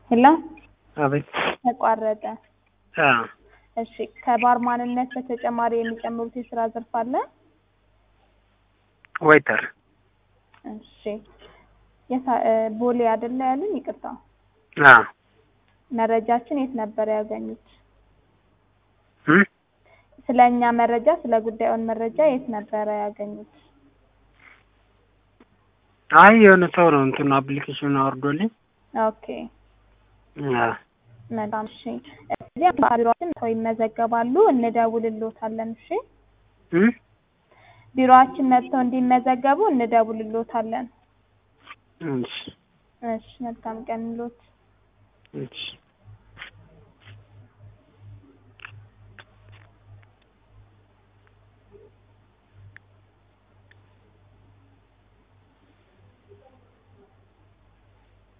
ሄሎ አቤት። ተቋረጠ። አዎ እሺ ከባርማንነት በተጨማሪ የሚጨምሩት የስራ ዘርፍ አለ? ዌይተር እሺ የታ- እ ቦሌ አይደለ ያሉን? ይቅርታ አዎ መረጃችን የት ነበር ያገኙት? እም ስለ እኛ መረጃ ስለ ጉዳዩን መረጃ የት ነበረ ያገኙት? አይ የሆነ ሰው ነው እንትኑ አፕሊኬሽን አወርዶልኝ። ኦኬ አዎ መልካም እሺ። እዚህ ቢሮአችን ሰው ይመዘገባሉ፣ እንደውልሎታለን። እሺ እም ቢሮአችን መጥተው እንዲመዘገቡ እንደውልሎታለን። እሺ እሺ መልካም ቀን ሎት እሺ